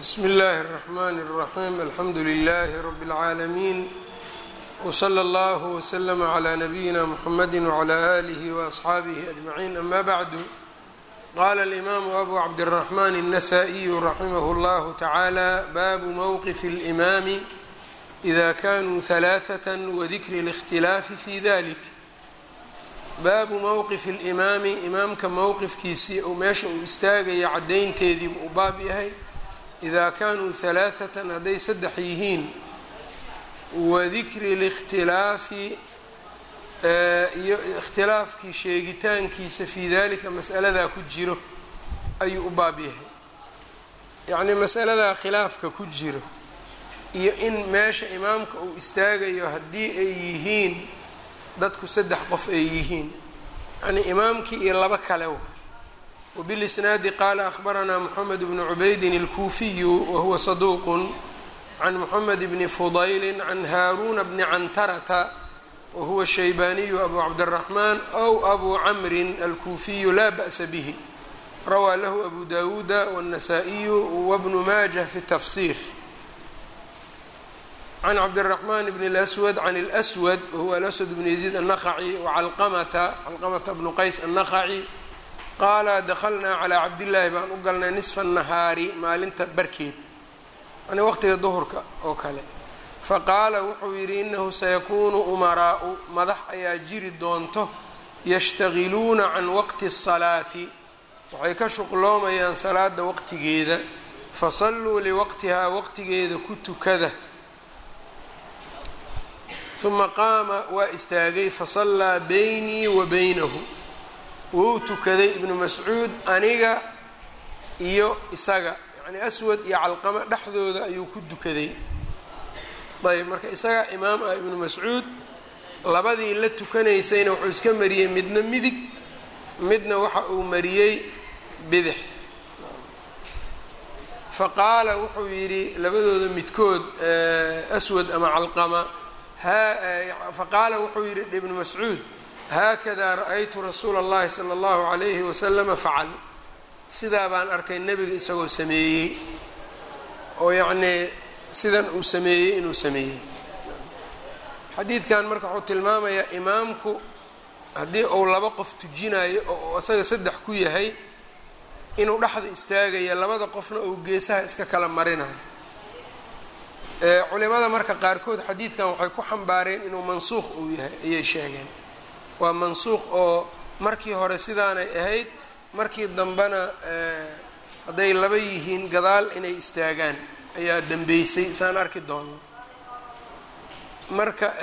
bsmi اllahi الرحmn الرaحيم alxamdu لlh رb العaalمين وslى اllه وslm عlى نbyina mحamedi وعlى آlih وأصxaabih أجمعين ama bعd qala الإmam أbu cabdالرحmn النsائي raximh اllah taعalى bab mwqf الإmam إda kanuu ثaلاثة وdikr الاkhtilaafi fi dalik baabu mowqif اlimaami imaamka mowqifkiisii ou meesha uu istaagaya caddaynteediibu u baab yahay idaa kaanuu halaaثatan hadday saddex yihiin wadikri اlاkhtilaafi iyo ikhtilaafkii sheegitaankiisa fii dalika mas'aladaa ku jiro ayuu u baab yahay yacnii masaladaa khilaafka ku jiro iyo in meesha imaamka uu istaagayo haddii ay yihiin dadku saddex qof ay yihiin yacnii imaamkii iyo laba kale w wbilisnaadi qaala ahbaranaa moxamed bnu cubaydin اlkuufiyu wahuwa saduuqun can moxamed bni fudayli can haaruuna bni cantarata wahuwa shaybaaniyu abu cabdiraxmaan ow abu camrin alkuufiyu laa ba'sa bihi rawaa lahu abu dawuuda wاnasaa'iyu wabnu maajah fi tafsir can cabdالرaحman bn اlأswad can اlأswad wahuwa alaswad bn yaziid الnaqaci wacalqamata calqamata bnu qays الnaqaci qaala dakhalnaa calىa cabdillaahi baan u galnay nisfa الnahaari maalinta barkeed yani waqtiga duhurka oo kale faqaala wuxuu yidhi inahu sayakuunu umaraau madax ayaa jiri doonto yashtagiluuna can waqti الsalaati waxay ka shuqloomayaan salaada waqtigeeda fasalluu liwaqtihaa waqtigeeda ku tukada uma qaama waa istaagay fasallaa beynii wa beynahu wou tukaday ibnu mascuud aniga iyo isaga yacnii aswad iyo calqama dhexdooda ayuu ku dukaday ayb marka isaga imaam ah ibnu mascuud labadii la tukanaysayna wuxuu iska mariyey midna midig midna waxa uu mariyey bidix faqaala wuxuu yidhi labadooda midkood aswad ama calqama faqaala wuxuu yidhi ibnu mascuud haakada ra-aytu rasuula اllahi salى اllahu عalayhi waslama facal sidaa baan arkay nebiga isagoo sameeyey oo yacnii sidan uu sameeyey inuu sameeyey xadiidkan marka wuxuu tilmaamayaa imaamku haddii uu laba qof tujinayo oo isaga saddex ku yahay inuu dhexda istaagaya labada qofna uu geesaha iska kala marinayo culimada marka qaarkood xadiidkan waxay ku xambaareen inuu mansuuq uu yahay ayay sheegeen waa mansuuq oo markii hore sidaanay ahayd markii dambena hadday laba yihiin gadaal inay istaagaan ayaa dambeysay saan arki doonno marka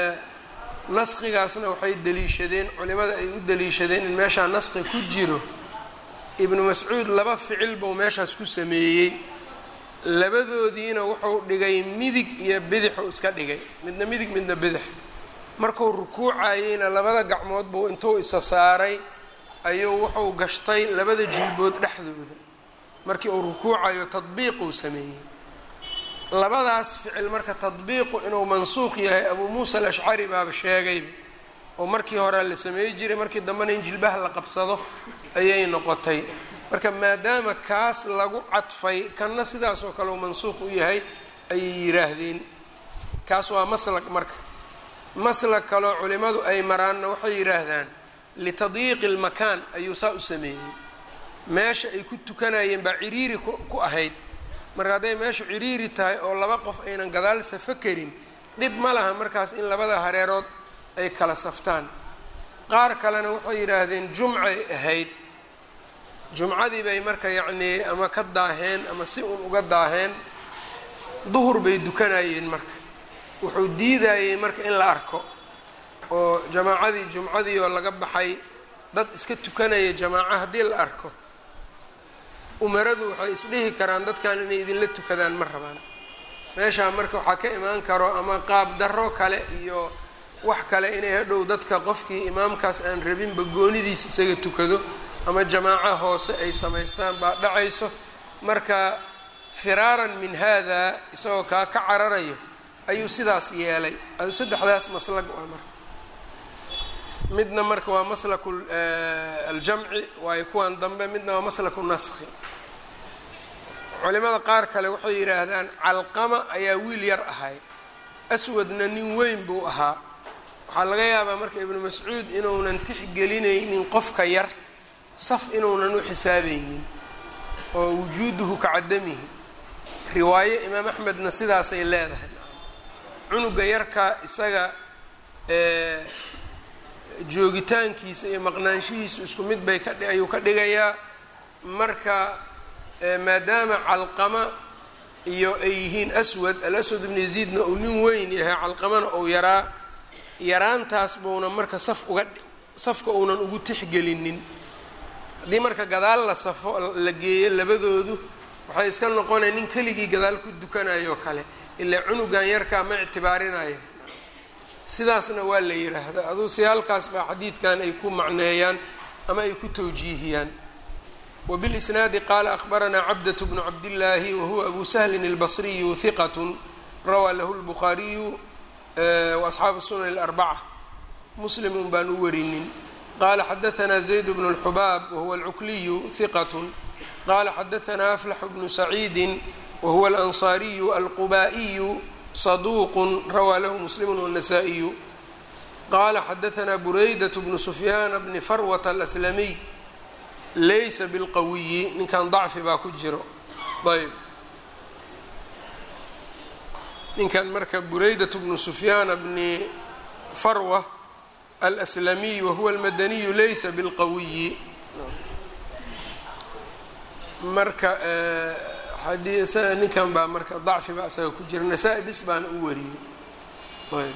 naskigaasna waxay daliishadeen culimada ay u daliishadeen in meeshaa naski ku jiro ibnu mascuud laba ficil buu meeshaas ku sameeyey labadoodiina wuxuu dhigay midig iyo bidixuu iska dhigay midna midig midna bidix markuu rukuucayeyna labada gacmood buu intuu isa saaray ayuu wuxuu gashtay labada jilbood dhexdooda markii uu rukuucayo tadbiiquu sameeyey labadaas ficil marka tadbiiqu inuu mansuuq yahay abuu muusa alashcari baaba sheegayba oo markii hore la sameey jiray markii dambena in jilbaha la qabsado ayay noqotay marka maadaama kaas lagu cadfay kanna sidaas oo kale uu mansuuq u yahay ayay yidhaahdeen kaas waa maslak marka maslak kaloo culimadu ay maraanna waxay yidhaahdaan litadyiiqi lmakaan ayuu saa u sameeyey meesha ay ku tukanayeen baa ciriiri ku ahayd marka hadday meeshu ciriiri tahay oo laba qof aynan gadaal safo karin dhib ma laha markaas in labada hareerood ay kala saftaan qaar kalena waxay yidhaahdeen jumcay ahayd jumcadii bay marka yacnii ama ka daaheen ama si un uga daaheen duhur bay dukanayeen marka wuxuu diidayey marka in la arko oo jamaacadii jumcadii oo laga baxay dad iska tukanaya jamaaco haddii la arko umaradu waxay isdhihi karaan dadkan inay idinla tukadaan ma rabaan meeshaa marka waxaa ka imaan karo ama qaab darro kale iyo wax kale inay hadhow dadka qofkii imaamkaas aan rabinba goonidiis isaga tukado ama jamaaco hoose ay samaystaan baa dhacayso marka firaaran min hada isagoo kaa ka cararayo ayuu sidaas yeelay saddexdaas maslag waa marka midna marka waa maslaku aljamci waayo kuwan dambe midna waa maslaku naskhi culimada qaar kale waxay yidhaahdaan calqama ayaa wiil yar ahay aswadna nin weyn buu ahaa waxaa laga yaabaa marka ibnu mascuud inuunan tixgelinaynin qofka yar saf inuunan u xisaabaynin oo wujuuduhu ka cadamihi riwaayo imaam axmedna sidaasay leedahay cunuga yarka isaga joogitaankiisa iyo maqnaanshihiisu isku mid bay ka ayuu ka dhigayaa marka maadaama calqama iyo ay yihiin aswad alaswad ibnu yaziidna uu nin weyn yahay calqamana uu yaraa yaraantaas buuna marka saf uga safka uunan ugu tixgelinin haddii marka gadaal la safo la geeyo labadoodu waxay iska noqonaya nin keligii gadaal ku dukanayo kale ilaa cunugan yarkaa ma ictibaarinayo sidaasna waa la yidhaahda aduu si halkaas baa xadiidkan ay ku macneeyaan ama ay ku tawjiihiyaan wbilisnaadi qaala akhbaranaa cabdة bnu cabdillaahi wahuwa abu sahlin اlbasriyu hiqat rawaa lahu lbukhaariyu waasxaabu sunan اlarbaca muslimun baan u warinin qala xadaanaa zayd bnu اlxubaab wahuwa alcukliyu hiqat qala xadaanaa aflax bnu saciidi wahuwa alanصaariyu alqubaa'iyu صaduuq rawaa lahu muslimu wالnasaa-iyu qala xadaanaa buraydaة bnu sufyaana bni farwata alaslamiy laysa bilqawiyi ninkan dacfi baa ku jiro ayb ninkan marka buraydat bnu sufyaana bni farwa alslamiy wahuwa almadaniyu laysa bilqawiyi marka ninkan baa marka dacfi baa isaga ku jira nasaa-i bis baana u wariyey ayb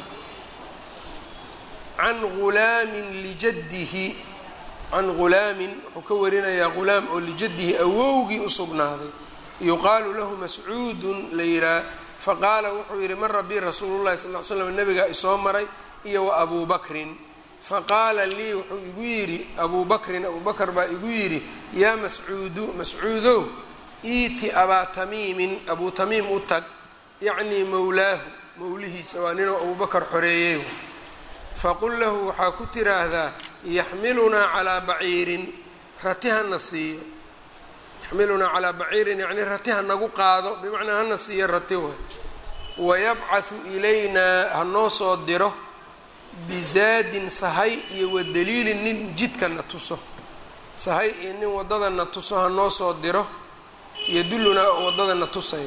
can gulaamin lijaddihi can gulaamin wuxuu ka warinayaa gulaam oo lijaddihi awowgii u sugnaaday yuqaalu lahu mascuudun la yihaa faqaala wuxuu yidhi mara bi rasuulu llahi sal l slam nabigaa isoo maray iyo wa abuu bakrin faqaala lii wuxuu igu yidhi abuu bakrin abuu bakr baa igu yidhi yaa mascuudu mascuudow iiti abaa tamiimin abuu tamiim u tag yacnii mowlaahu mowlihiisa waa ninuu abuu bakar xoreeyey faqul lahu waxaa ku tiraahdaa yaxmilunaa calaa baciirin rati hana siiyo yaxmilunaa calaa baciirin yacnii rati ha nagu qaado bimacnaa hana siiyo rati way wayabcathu ilaynaa hanoo soo diro bizaadin sahay iyo wadaliilin nin jidka na tuso sahay iyo nin waddada na tuso hanoo soo diro yadulunaa waddada na tusayo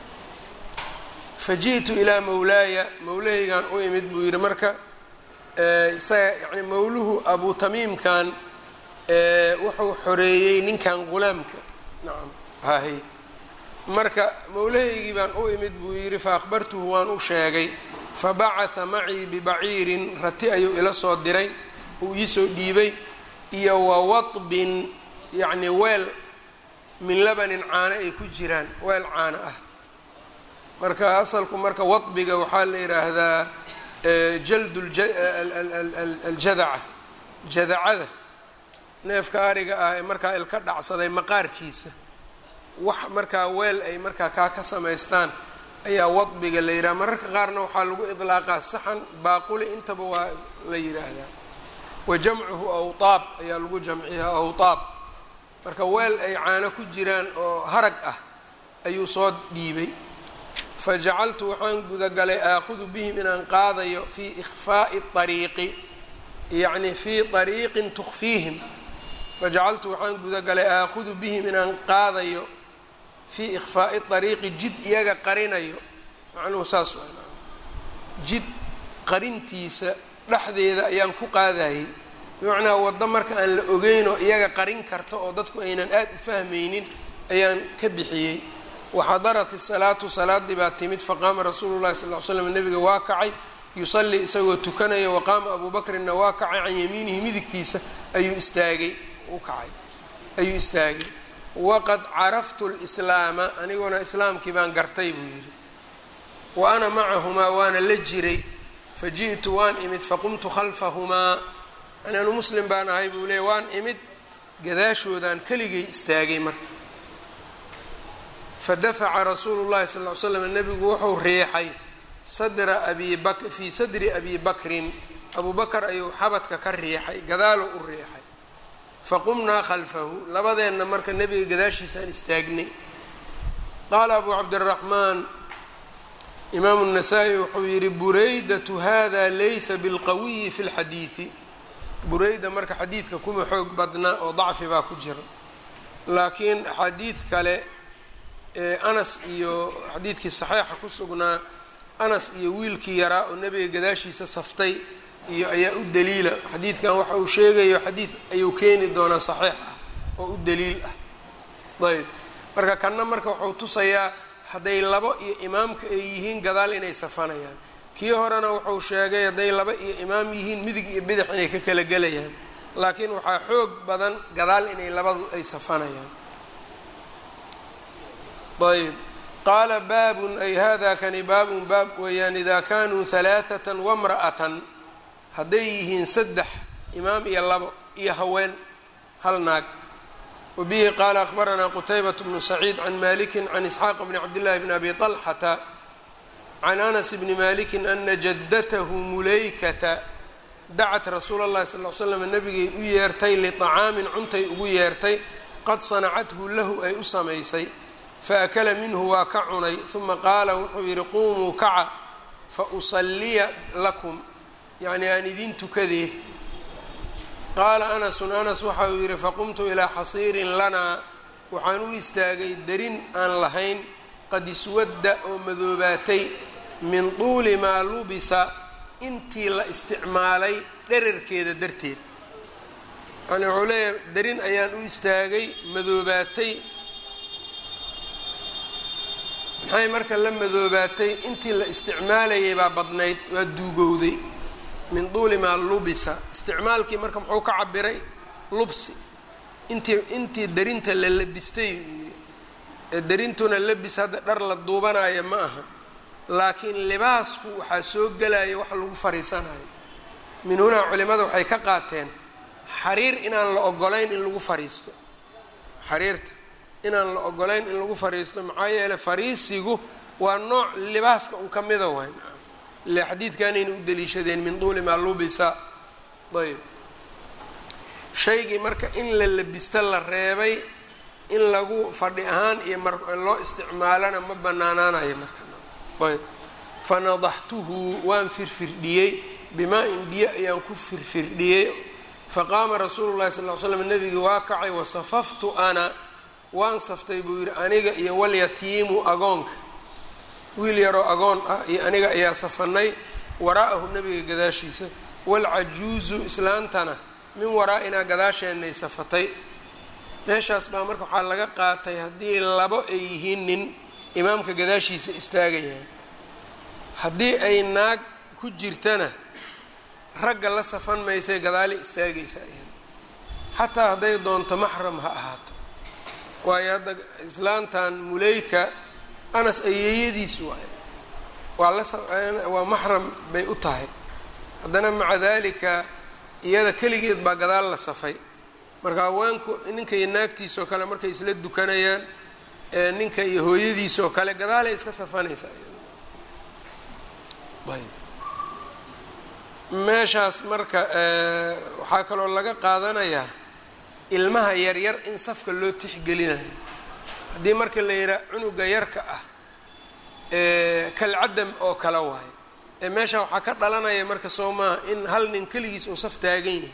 fa ji'tu ilaa mowlaaya mowlahaygaan u imid buu yidhi marka isaga yani mawluhu abu tamiimkan wuxuu xoreeyey ninkan gulaamka nacam hahay marka mowlahaygii baan u imid buu yidhi fa akhbartuhu waan u sheegay fabacatha macii bibaciirin rati ayuu ila soo diray uu iisoo dhiibay iyo wa wadbin yacni weel min labanin caano ay ku jiraan weel caano ah marka asalku marka wadbiga waxaa la yidhaahdaa jald aljadaca jadacada neefka ariga ah ee markaa ilka dhacsaday maqaarkiisa wax markaa weel ay markaa kaa ka samaystaan ayaa wadbiga la yidhaha mararka qaarna waxaa lagu idlaaqaa saxan baaquli intaba waa la yidhaahdaa wa jamcuhu awtaab ayaa lagu jamciyaa awtaab marka weel ay caano ku jiraan oo harag ah ayuu soo dhiibay fajacaltu waxaan gudagalay aakhudu bihim inaan qaadayo fii ikhfaa'i ariiqi yacni fii ariiqin tukfiihim fajacaltu waxaan gudagalay aakhudu bihim inaan qaadayo fii ikhfaa'i ariiqi jid iyaga qarinayo macnuhu saas waa jid qarintiisa dhexdeeda ayaan ku qaadayay bimacnaa waddo marka aan la ogeynoo iyaga qarin karta oo dadku aynan aada u fahmaynin ayaan ka bixiyey waxadarat isalaatu salaadii baa timid faqaama rasuulu llahi sal l slam nabiga waa kacay yusallii isagoo tukanaya waqaama abuu bakrinna waa kacay can yamiinihi midigtiisa ayuu istaagay u kacay ayuu istaagay waqad caraftu lislaama aniguna islaamkii baan gartay buu yidhi wa ana macahumaa waana la jiray faji'tu waan imid faqumtu khalfahumaa anaanu muslim baan ahay buu leey waan imid gadaashoodaan keligay istaagay marka fadafaca rasuulu llahi sal l slam nabigu wuxuu riixay sadra abi bak fii sadri abi bakrin abuu bakar ayuu xabadka ka riixay gadaaluu u riixay faqumnaa khalfahu labadeenna marka nebiga gadaashiisaan istaagnay qaala abu cabdiraxmaan imaamu الnasaa-i wuxuu yihi buraydatu hada laysa bilqawiyi fi اlxadiidi bureyda marka xadiidka kuma xoog badna oo dacfi baa ku jira laakiin xadiid kale ee anas iyo xadiidkii saxiixa ku sugnaa anas iyo wiilkii yaraa oo nebiga gadaashiisa saftay iyo ayaa u daliila xadiidkan waxa uu sheegayo xadiid ayuu keeni doonaa saxiix ah oo u daliil ah ayb marka kanna marka wuxuu tusayaa hadday labo iyo imaamka ay yihiin gadaal inay safanayaan kii horena wuxuu sheegay hadday laba iyo imaam yihiin midig iyo bidix inay ka kala gelayaan laakiin waxaa xoog badan gadaal inay labadu ay safanayaan ayb qaala baabun ay hada kani baabun baab weeyaan idaa kanuu halaaثata wamra'atan hadday yihiin saddex imaam iyo labo iyo haween hal naag wabihi qaala akhbaranaa qutaybaة bnu saciid can maliki can isxaaq bni cabdillahi bni abi طalxata can anas bni maliki ana jaddatahu mulaykata dacat rasuula اllahi sal l slam nabigay u yeertay liطacaamin cuntay ugu yeertay qad sanacathu lahu ay u samaysay faakala minhu waa ka cunay uma qaala wuxuu yidhi quumuu kaca fausaliya lakum yacni aan idin tukadee qaala anasun anas waxa uu yidhi faqumtu ilaa xasiirin lanaa waxaan u istaagay derin aan lahayn qad iswadda oo madoobaatay min tuuli maa lubisa intii la isticmaalay dherarkeeda darteed yani wuxuu leeyahay derin ayaan u istaagay madoobaatay maxay marka la madoobaatay intii la isticmaalayay baa badnayd waa duugowday min duuli maa lubisa isticmaalkii marka muxuu ka cabiray lubsi intii intii darinta la labistay yii ee darintuna labis hadda dhar la duubanayo ma aha laakiin libaasku waxaa soo gelaya wax lagu fariisanayo min hunaa culimada waxay ka qaateen xariir inaan la ogolayn in lagu fariisto xariirta inaan la ogolayn in lagu fariisto maxaa yeeley fariisigu waa nooc libaaska un ka mida wayn ile xadiidkanayna u daliishadeen min duuli maa lubisa ayb shaygii marka in la labista la reebay in lagu fadhi ahaan iyo mar loo isticmaalana ma banaanaanayo marka ayb fanadaxtuhu waan firfirdhiyey bimaa-in biyo ayaan ku firfirdhiyey faqaama rasuulu llahi sal l slam nebigii waa kacay wasafaftu ana waan saftay buu yidhi aniga iyo walyatiimu agoonka wiil yaroo agoon ah iyo aniga ayaa safanay waraa'ahu nebiga gadaashiisa waalcajuuzu islaantana min waraa'inaa gadaasheenay safatay meeshaas baa marka waxaa laga qaatay haddii labo ay yihiin nin imaamka gadaashiisa istaagayaan haddii ay naag ku jirtana ragga la safan maysay gadaali istaagaysa xataa hadday doonto maxram ha ahaato waayo hadda islaantan muleyka anas ayeeyadiis waaye waa lawaa maxram bay u tahay haddana maca dalika iyada keligeed baa gadaal la safay marka haweenku ninka iyo naagtiisoo kale markay isla dukanayaan ninka iyo hooyadiisoo kale gadaalay iska safanaysaa ayb meeshaas marka waxaa kaloo laga qaadanayaa ilmaha yaryar in safka loo tixgelinayo haddii marka la yidhaha cunuga yarka ah kalcadam oo kale waayo ee meesha waxaa ka dhalanaya marka soo maaha in hal nin keligiis uu saf taagan yahay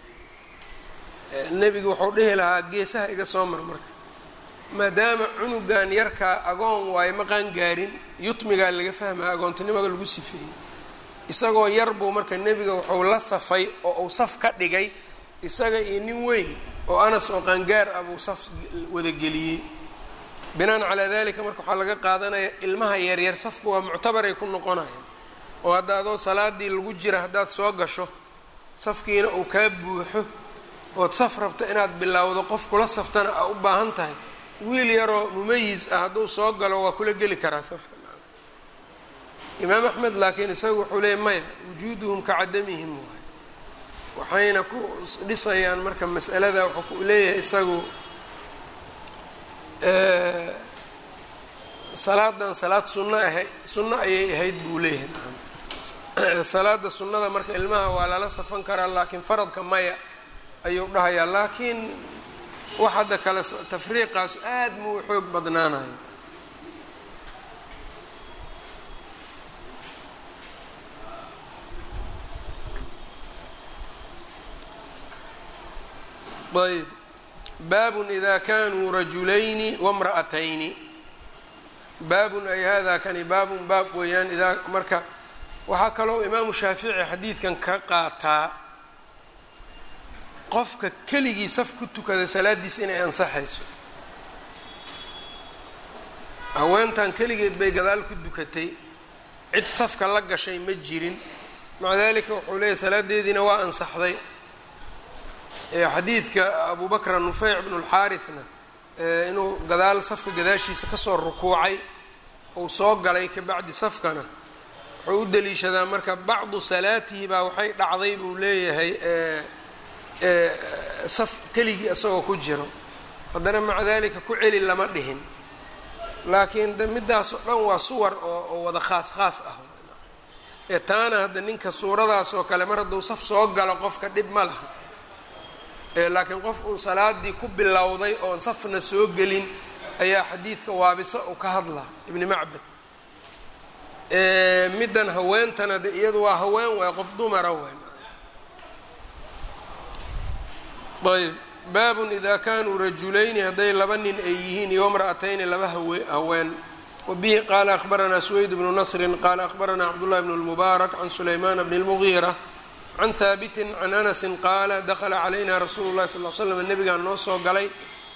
nebigu wuxuu dhihi lahaa geesaha iga soo mar marka maadaama cunugan yarkaa agoon waayo ma qaangaarin yutmigaa laga fahmaya agoontinimada lagu sifeeyey isagoo yar buu marka nebiga wuxuu la safay oo uu saf ka dhigay isaga iyo nin weyn oo anas oo qaangaar ah buu saf wadageliyey binaan calaa dalika marka waxaa laga qaadanaya ilmaha yaryar safku waa muctabaray ku noqonayaan oo hadda adoo salaadii lagu jira haddaad soo gasho safkiina uu kaa buuxo ood saf rabto inaad bilowdo qof kula saftana aa u baahan tahay wiil yaroo mumayis ah hadduu soo galo waa kula geli karaa safka imaam axmed laakiin isagu wuxuu leeyay maya wujuuduhum ka cadamihim waay waxayna ku dhisayaan marka mas'alada wuxuu ku leeyahay isagu salaadan salaad sunno ahay sunno ayay ahayd buu leeyahay salaada sunnada marka ilmaha waa lala safan karaa laakiin faradka maya ayuu dhahayaa laakiin wax hadda kale tafriiqaas aad muu xoog badnaanayo ayb baabun ida kanuu rajulayni wamra'atayni baabun ay hada kani baabun baab weeyaan idaa marka waxaa kaloo imaamu shaafici xadiidkan ka qaataa qofka keligii saf ku tukada salaadiis inay ansaxayso haweentan keligeed bay gadaal ku dukatay cid safka la gashay ma jirin maca dalika wuxuu leeyahy salaadeediina waa ansaxday xadiidka abu bakr nufeyc bnu lxaarithna inuu gadaal safka gadaashiisa kasoo rukuucay uu soo galay ka bacdi safkana wuxuu u daliishadaa marka bacdu salaatihi baa waxay dhacday buu leeyahay saf keligii isagoo ku jiro haddana maca dalika ku celi lama dhihin laakiin de midaas oo dhan waa suwar oo wada khaas khaas ah ee taana hadda ninka suuradaas oo kale mar hadduu saf soo galo qofka dhib ma laha laakiin qof uu salaadii ku bilowday oon safna soo gelin ayaa xadiidka waabisa uu ka hadlaa ibni macbad middan haweentana de iyadu waa haween waay qof dumara waay ayb baabun ida kanuu rajulayni hadday laba nin ay yihiin iyo mra'atayni laba haween wabihi qaala akhbaranaa suweyd bnu nasrin qaala akhbaranaa cabdullahi bn lmubaarak can sulaymaan bni lmugiira can haabitin can anasin qaala dakla calayna rasuulu llahi sal l slam nabigaa noo soo galay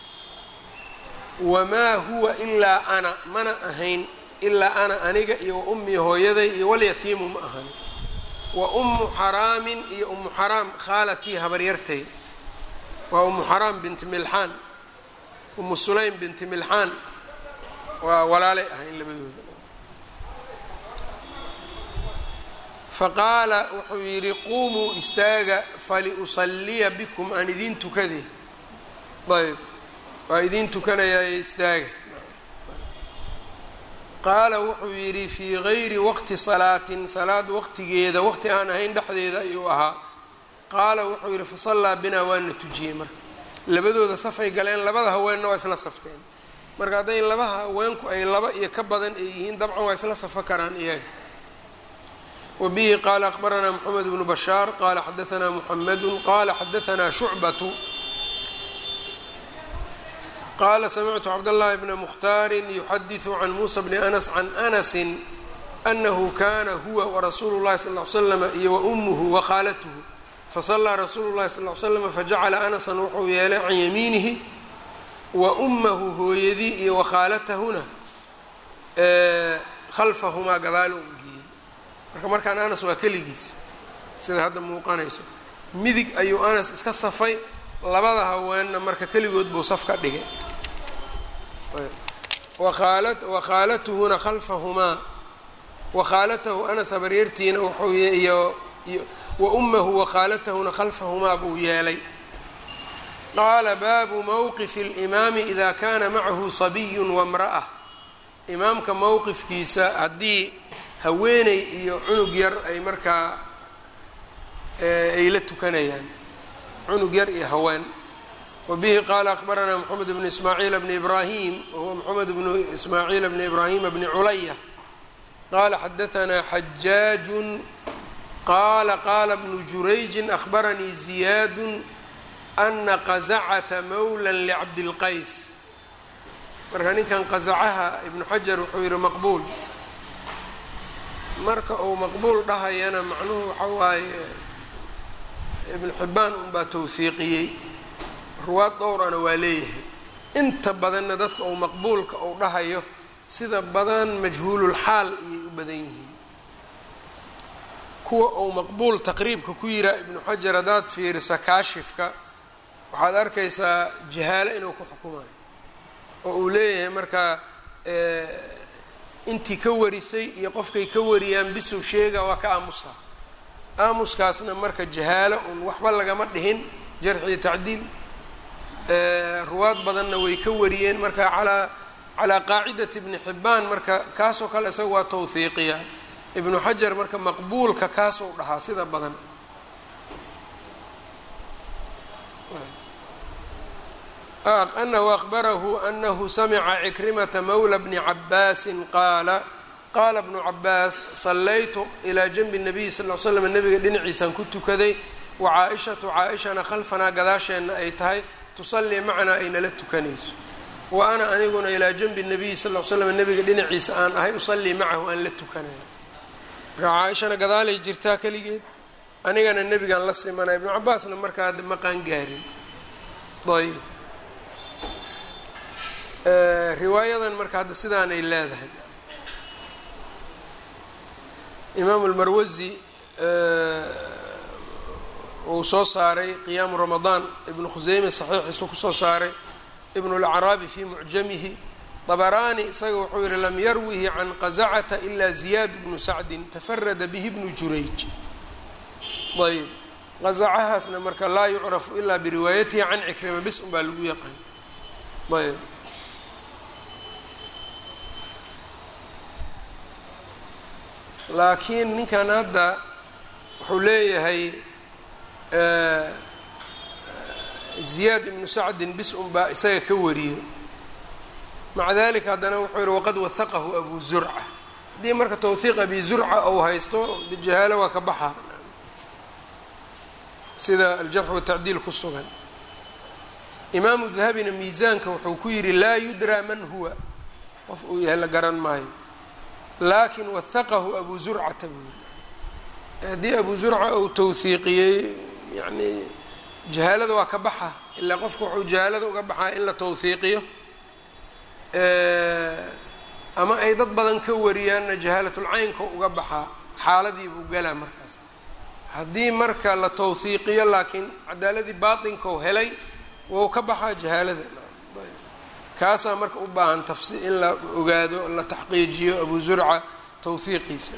wamaa huwa ilaa ana mana ahayn ilaa ana aniga iyo wa ummii hooyaday iyo walyatiimu ma ahani wa ummu xaraamin iyo ummu xaraam khaalatii habaryartay waa ummu xaraam binti milxaan ummu sulaym binti milxaan waa walaalay ahayn labadooda faqaala wuxuu yidhi quumuu istaaga faliusaliya bikum aan idiin tukade ayb waa idiin tukanayaaye istaaga qaala wuxuu yidhi fii gayri waqti salaatin salaad waqtigeeda waqti aan ahayn dhexdeeda ayuu ahaa qaala wuxuu yidhi fasallaa binaa waana tujiyey marka labadooda safay galeen labada haweenna waa isla safteen marka hadday laba haweenku ay laba iyo ka badan ay yihiin dabcan waa isla safo karaan iyaga wbihi qala akhbaranaa mxamed bnu bashaar qala xadaanaa muxamedu qala xadaanaa shucbatu qala samictu cabdاllahi bna mukhtaari yuxadiثu can muusa bni anas can anasi anahu kana huwa warasuulu llahi sal l slm iyo waumuhu wakhaalatuhu fasalaa rasuulu llahi sal l slam fajacala anasan wuxuu yeelay can yamiinihi wa ummahu hooyadii iyo wakhaalatahuna khalfahumaa gadaal u geeyey marka markaan anas waa keligiis sida hadda muuqanayso midig ayuu anas iska safay labada haweenna marka keligood buu saf ka dhigay wakhaalatuhuna khalfahumaa wakhaalatahu anas habaryartiina wuxuu iyo wa ummahu wakhaalatahuna khalfahumaa buu yeelay qaala baabu mowqifi اlimaami ida kana macahu sabiyun wamra'a imaamka mowqifkiisa haddii haweeney iyo cunug yar ay markaa ay la tukanayaan cunug yar iyo haween wabihi qaala akhbaranaa moxamed bnu ismaaciil bni ibraahim wahuwa moxamed bnu ismaaciil bni ibraahima bni culaya qaala xadaanaa xajaajun qaala qaala bnu jurayjin akhbaranii ziyaadu ana qazacata mawla licabdilqays marka ninkan qazacaha ibnu xajar wuxuu yihi maqbuul marka uu maqbuul dhahayana macnuhu waxa waaye ibnu xibbaan unbaa tawhiiqiyey ruwaad dhowrana waa leeyahay inta badanna dadka uu maqbuulka uu dhahayo sida badan majhuululxaal ayay u badan yihiin kuwa uu maqbuul taqriibka ku yiraa ibnu xajar haddaad fiirisa kaashifka waxaad arkaysaa jahaalo inuu ku xukumayo oo uu leeyahay marka intii ka warisay iyo qofkay ka wariyaan bisow sheega waa ka aamusa aamuskaasna marka jahaalo un waxba lagama dhihin jarxiyo tacdiil ruwaad badanna way ka wariyeen marka alaa calaa qaacidati ibni xibbaan marka kaasoo kale isaga waa tawhiiqiya ibnu xajar marka maqbuulka kaasou dhahaa sida badan anahu ahbarahu anahu samica cikrimata mawla bni cabaasin qaala qaala bnu cabaas sallaytu ilaa janbi nabiyi sal l slam nabiga dhinaciisaan ku tukaday wa caa-ishatu caa-ishana khalfanaa gadaasheenna ay tahay tusallii macanaa ay nala tukanayso wa ana aniguna ilaa janbi nabiyi sal l slam nabiga dhinaciisa aan ahay usallii macahu aan la tukanayo marka caa-ishana gadaalay jirtaa keligeed anigana nebigaan la simana ibnu cabaasna markaa ma qaangaarin ayb riwaayadan marka hadda sidaanay leedahay imaamu lmarwasi uu soo saaray qiyaamu ramadaan ibnu khuseyme saxiixiisu kusoo saaray ibnu lacraabi fii mucjamihi dabaraani isaga wuxuu yihi lam yarwihi can qazacata ila ziyaad bnu sacdin tafarada bihi bnu jurayj ayb qazacahaasna marka laa yucrafu ilaa biriwaayatihi can cikrima bis un baa lagu yaqaan ayb laakiin ninkan hadda wuxuu leeyahay ziyaad ibnu sacdin bis un baa isaga ka wariyo maca dalika haddana wuxuu yihi waqad wahaqahu abu zurca haddii marka tawhiiq abi zurca ou haysto jahaalo waa ka baxa sida aljarx watacdiil ku sugan imaamu dahabina miisaanka wuxuu ku yidhi laa yudraa man huwa qof uu yahay la garan maayo laakin wahaqahu abu zurcata buu yiri haddii abu zurca uu tawhiiqiyey yani jahaalada waa ka baxa ilaa qofka wuxuu jahaalada uga baxaa in la tawhiiqiyo ama ay dad badan ka wariyaanna jahaalatulcaynka uga baxaa xaaladii buu galaa markaas haddii marka la tawhiiqiyo laakiin cadaaladii baatinkou helay wou ka baxaa jahaalada kaasaa marka u baahan tafsi in la ogaado la taxqiijiyo abu zurca tawhiiqiisa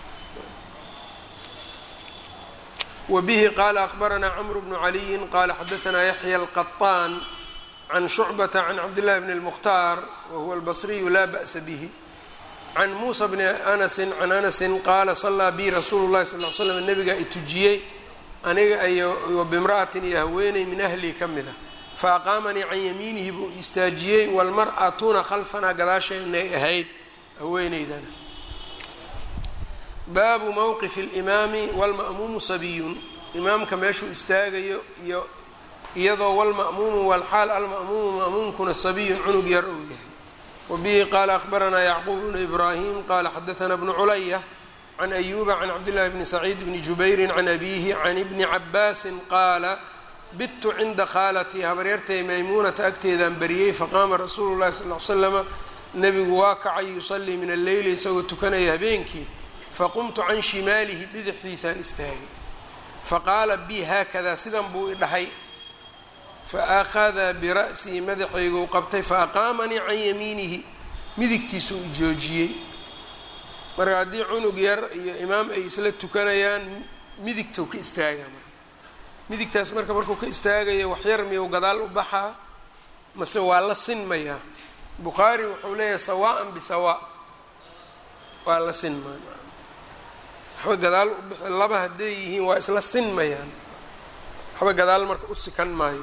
wbihi qala akbaranaa cmr bnu caliyi qala xadaanaa yaxya alqaطaan can shucbata can cabdillahi bn اlmukhtaar wahuwa albasriyu laa ba'sa bihi can muusa bni anasi can anasi qaala salaa bi rasuulu llahi sal l slam nabigaa itujiyey aniga iyo bimra'atin iyo haweeney min ahlii ka mida faaqaamanii can yamiinihi buu istaajiyey walmar'atuna khalfanaa gadaasheenay ahayd haweeneydana baabu mowqifi اlimaami walma'muumu sabiyun imaamka meeshuu istaagayo iyo iyadoo walma'muumu walxaal alma'muumu ma'muumkuna sabiyun cunug yar uu yahay wabihi qaala akhbaranaa yacquub bnu ibraahim qaala xadaanaa bnu culaya can ayuuba can cabdillahi bni saciid bni jubayrin can abiihi can ibni cabaasin qaala bittu cinda khaalatii habaryartay maymuunata agteedaan bariyey faqaama rasuulu llahi sal l slama nebigu waa kacay yusallii min alleyli isagoo tukanaya habeenkii faqumtu can shimaalihi bidixdiisaan istaagay faqaala bi haakadaa sidan buu idhahay faأkhada bira'sii madaxayguu qabtay faaqaamanii can yamiinihi midigtiisuu ijoojiyey marka haddii cunug yar iyo imaam ay isla tukanayaan midigtou ka istaagaa marka midigtaas marka markuu ka istaagayo waxyar miyuu gadaal u baxaa mase waa la sinmayaa bukhaari wuxuu leeyahay sawaءan bisawaa waa la sinmaa waxba gadaal u bixi laba hadday yihiin waa isla sinmayaan waxba gadaal marka u sikan maayo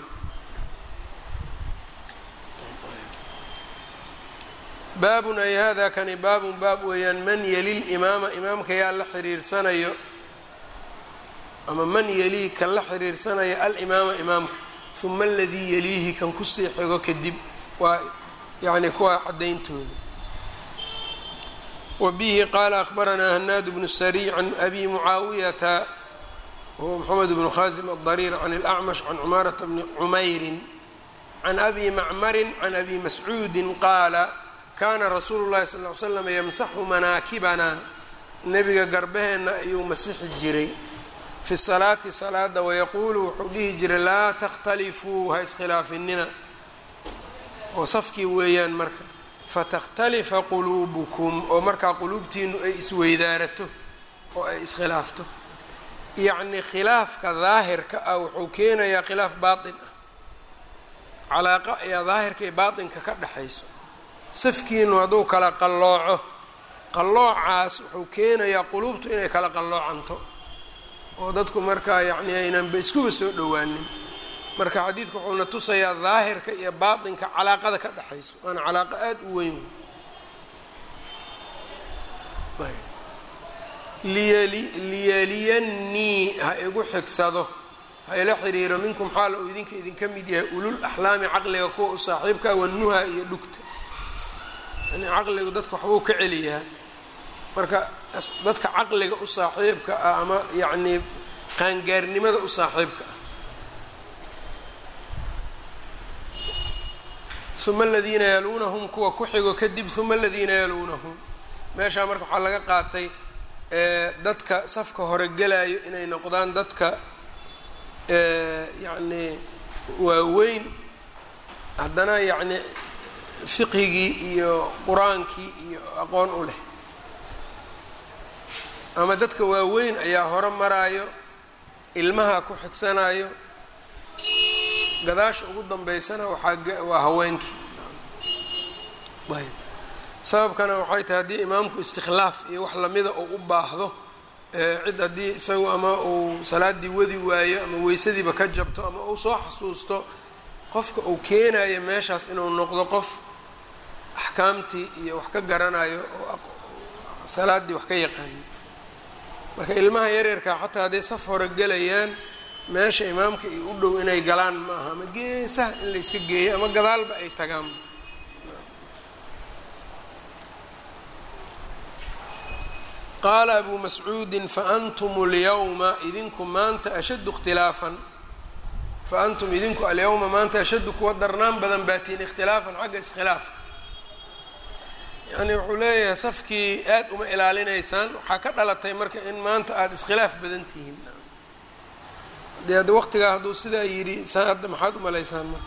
baabun ay hada kani baabun baab weeyaan man yeli limaama imaamka yaa la xiriirsanayo ama man yelii kan la xiriirsanaya alimaama imaamka uma aladii yeliihi kan kusii xigo kadib waa yani kuwa caddayntooda wa bihi qaala akhbaranaa hanaad bnu sariy can abi mucaawiyata wahuwa moxamed bnu khaasim adariir can اlacmash can cumaarata bni cumayrin can abi macmarin can abi mascuudin qaala kaana rasuulu llahi sal ly slam yamsaxu manaakibanaa nebiga garbaheenna ayuu masixi jiray fi salaati salaada wayaquulu wuxuu dhihi jiray laa takhtalifuu ha iskhilaafinina oo safkii weeyaan marka fatakhtalifa quluubukum oo markaa quluubtiinu ay isweydaarato oo ay iskhilaafto yacni khilaafka daahirka ah wuxuu keenayaa khilaaf baatin ah calaaqa ayaa daahirka iyo baatinka ka dhexayso safkiinu hadduu kala qallooco qalloocaas wuxuu keenayaa quluubtu inay kala qalloocanto oo dadku markaa yacni aynanba iskuba soo dhowaanin marka xadiidku wuxuuna tusayaa daahirka iyo baatinka calaaqada ka dhexayso waana calaaqo aada u weyn liyaliyannii ha igu xigsado ha ila xiriiro minkum xaala uu idinka idinka mid yahay ulul axlaami caqliga kuwa u saaxiibkaa wanuha iyo dhugta yani caqligu dadka waxbuu ka celiyaa marka dadka caqliga u saaxiibka ah ama yacnii qaangaarnimada u saaxiibka ah uma aladiina yaluunahum kuwa ku xigo kadib uma aladiina yaluunahum meeshaa marka waxaa laga qaatay dadka safka hore gelayo inay noqdaan dadka yacnii waaweyn haddana yacni fiqhigii iyo qur-aankii iyo aqoon u leh ama dadka waaweyn ayaa hore maraayo ilmaha ku xigsanayo gadaasha ugu dambeysana waxaa waa haweenkii ayb sababkana waxay tahay haddii imaamku istikhlaaf iyo wax lamida uu u baahdo cid haddii isagu ama uu salaadii wadi waayo ama weysadiiba ka jabto ama uu soo xasuusto qofka uu keenayo meeshaas inuu noqdo qof axkaamtii iyo wax ka garanayo oo salaaddii wax ka yaqaano marka ilmaha yaryarkaa xataa hadday saf hore gelayaan meesha imaamka iyo u dhow inay galaan ma aha ama geesaha in la yska geeyo ama gadaalba ay tagaan qaala abu mascuudin faantum اlyawma idinku maanta ashaddu اkhtilaafan faantum idinku alyawma maanta ashaddu kuwa darnaan badan baatiin ikhtilaafan xagga iskhilaafka yacni wuxuu leeyahay safkii aada uma ilaalinaysaan waxaa ka dhalatay marka in maanta aada iskhilaaf badan tihiin dee hadda waqtigaa hadduu sidaa yidhi saa hadda maxaad umalaysaan marka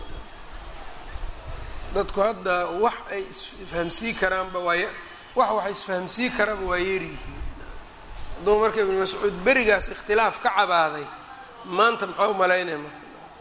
dadku hadda wax ay isfahamsii karaanba waay wax wax isfahamsii karaanba waa yeeryihiin hadduu marka ibnu mascuud berigaas ikhtilaaf ka cabaaday maanta maxaa umalaynaya marka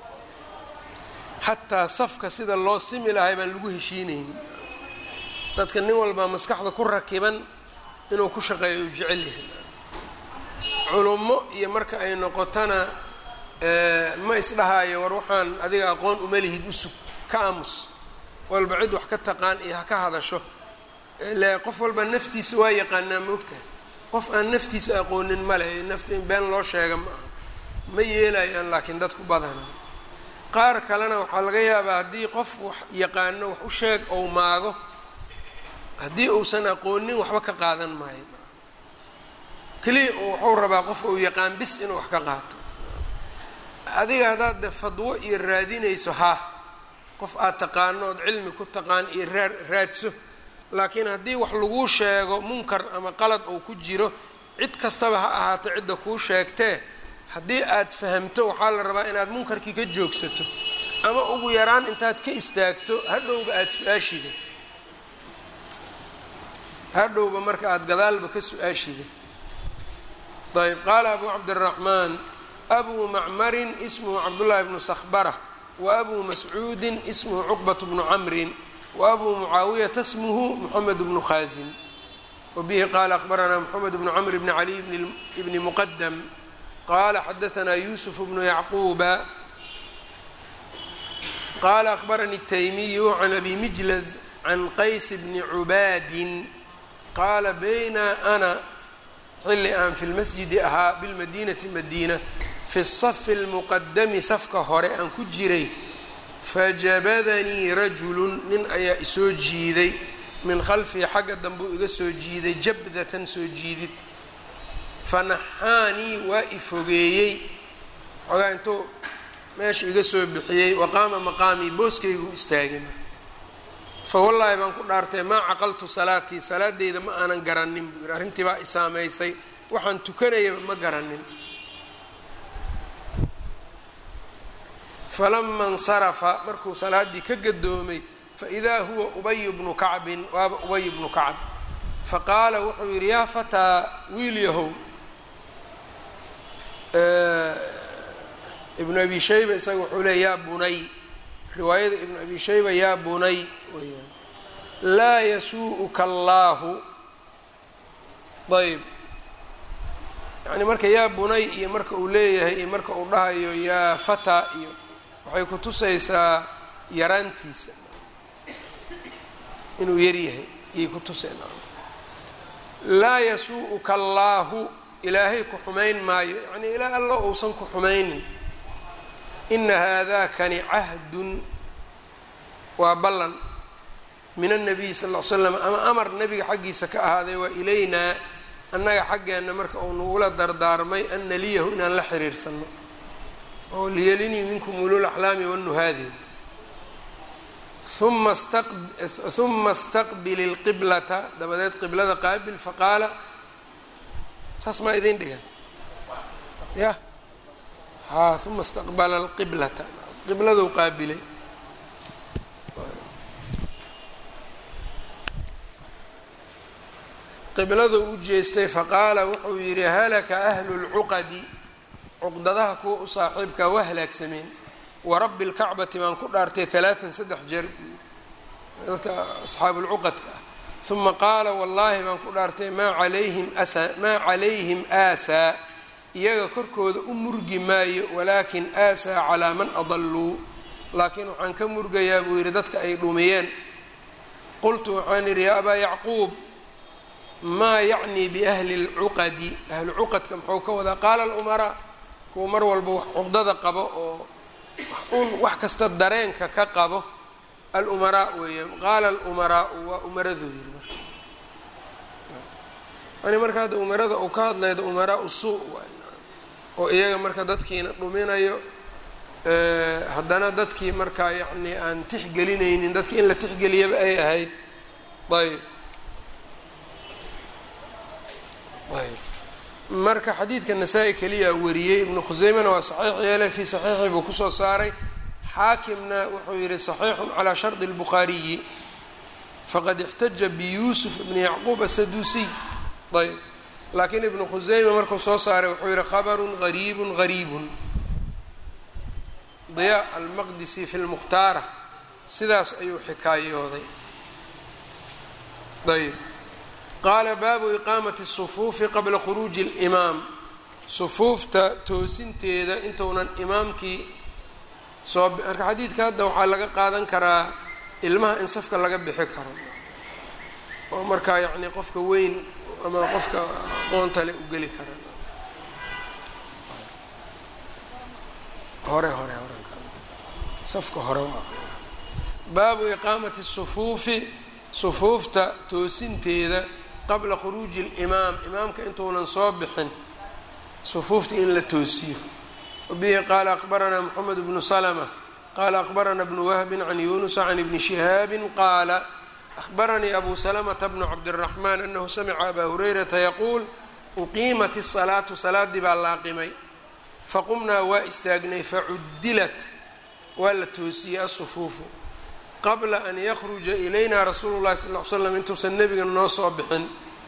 xataa safka sida loo simi lahay baan lagu heshiinayn dadka nin walbaa maskaxda ku rakiban inuu ku shaqeeyo u jecel yahay culummo iyo marka ay noqotona ma isdhahaayo war waxaan adiga aqoon uma lihid usug ka aamus walba cid wax ka taqaan iyo ha ka hadasho ile qof walba naftiisa waa yaqaanaa moogtahay qof aan naftiisa aqoonin male nafta in been loo sheega ma aha ma yeelayaan laakiin dadku badana qaar kalena waxaa laga yaabaa haddii qof wax yaqaano wax u sheeg ou maago haddii uusan aqoonin waxba ka qaadan maayo keliya wuxuu rabaa qof uu yaqaan bis inuu wax ka qaato adiga haddaad de fadwo iyo raadinayso ha qof aad taqaano ood cilmi ku taqaan iyo raa raadso laakiin haddii wax laguu sheego munkar ama qalad uu ku jiro cid kastaba ha ahaato cidda kuu sheegtee haddii aad fahamto waxaa la rabaa inaad munkarkii ka joogsato ama ugu yaraan intaad ka istaagto hadhowba aada su-aashida hadhowba marka aada gadaalba ka su-aashida ayb qaala abu cabdiraxmaan abu macmarin ismuhu cabdullaahi bnu sakhbara wa abu mascuudin ismuhu cuqbat bnu camrin wa abu mucaawiyata smuhu moxamed bnu khaasim wa bihi qaala akhbaranaa moxamed bnu camr bni caliy bni muqadam qala xadaanaa yusuf bnu yacquuba qala akhbaranii الtaymiyu can abi mijlaz can qays bni cubaadin qaala bayna ana xilli aan fi lmasjidi ahaa bilmadinati madiina fi safi اlmuqadami safka hore aan ku jiray fajabadanii rajulu nin ayaa isoo jiiday min khalfii xagga dambuu iga soo jiiday jabdatan soo jiidid fanaxaanii waa i fogeeyey xoogaa intuu meesha iga soo bixiyey waqaama maqaamii booskaygu istaagay fa wallaahi baan ku dhaartay maa caqaltu salaatii salaadeyda ma aanan garanin buu yidhi arrintii baa i saamaysay waxaan tukanayaba ma garanin falama insarafa markuu salaaddii ka gadoomay faidaa huwa ubayu bnu kacbin waaba ubay bnu kacb faqaala wuxuu yidhi yaa fataa wiil yahow ibnu abi shayba isaga wuxuu leey yaa bunay riwaayada ibnu abi shayba yaa bunay weyaan laa yasuu-uka allaahu ayb yani marka yaa bunay iyo marka uu leeyahay iyo marka uu dhahayo yaa fata iyo waxay ku tusaysaa yaraantiisa inuu yaryahay iyay ku tusayna laa yasuu-uka allaahu ilaahay ku xumayn maayo yacnii ilaa alla uusan ku xumaynin ina haadakani cahdun waa ballan min annabiyi sal ll ly slam ama amar nebiga xaggiisa ka ahaaday waa ilaynaa annaga xaggeenna marka uu nagula dardaarmay an naliyahu inaan la xiriirsanno oo liyelinii minkum ulul axlaami wanuhaadi uma uma istaqbil ilqiblata dabadeed qiblada qaabil faqaala saas maa idin dhigan ya haa uma istaqbala alqiblata qibladou qaabilay qibladu u jeestay faqaala wuxuu yidhi halaka ahlu lcuqadi cuqdadaha kuwa u saaxiibka waa halaagsameen warabbi lkacbati baan ku dhaartay halaaan saddex jeer dadka asxaabulcuqadka ah uma qaala wallaahi baan ku dhaartay maa alayhim asa maa calayhim aasaa iyaga korkooda u murgi maayo walaakin aasaa calaa man adalluu laakiin waxaan ka murgayaa buu yidhi dadka ay dhumiyeen qultu waxaan yidhi yaa abaa yacquub maa yacnii biahli اlcuqadi ahlu cuqadka muxuu ka wadaa qaala alumaraa kuwa mar walba wax cuqdada qabo oo un wax kasta dareenka ka qabo alumaraa weeyaan qaala alumaraau waa umaraduu yiri marka yani marka hadda umarada uu ka hadlaydo umaraau suu oo iyaga marka dadkiina dhuminayo haddana dadkii markaa yacni aan tixgelinaynin dadki in la tixgeliyaba ay ahayd ayb ayb marka xadiidka nasaa-i keliya wariyey ibnu khuseymena waa saxiix yeele fii saxiixi buu kusoo saaray xaakimna wuxuu yihi saxiixun calaa shardi اlbukhaariyi faqad ixtaja biyuusuf ibni yacquub asaduusiy ayb laakiin ibnu khuseyma markuu soo saaray wuxuu yihi khabarun gariibun gariibun diyaa almaqdisi fi lmukhtaara sidaas ayuu xikaayooday ayb qaala baabu iqaamati الsufuufi qabla khuruuji اlimaam sufuufta toosinteeda intuunan imaamkii soo marka xadiidka hadda waxaa laga qaadan karaa ilmaha in safka laga bixi karo oo markaa yacni qofka weyn ama qofka aqoontale u geli kara hore hore hore safka hore waa baabu iqaamati الsufuufi sufuufta toosinteeda qabla khuruuji اlimaam imaamka intuunan soo bixin sufuufta in la toosiyo wabihi qaala aqbaranaa moxamed bnu slmة qaala aqbarana bnu wahbi can yunusa can ibni shihaabi qaala ahbaranii abu slmta bnu cabdالraxman anahu samica abaa hurayrata yaquul uqiimat الsalaatu salaadii baa laaqimay faqumnaa waa istaagnay facudilat waa la toosiyey asufuufu qabla an yakruja ilayna rasuulu llahi sal l slam intuusan nebiga noo soo bixin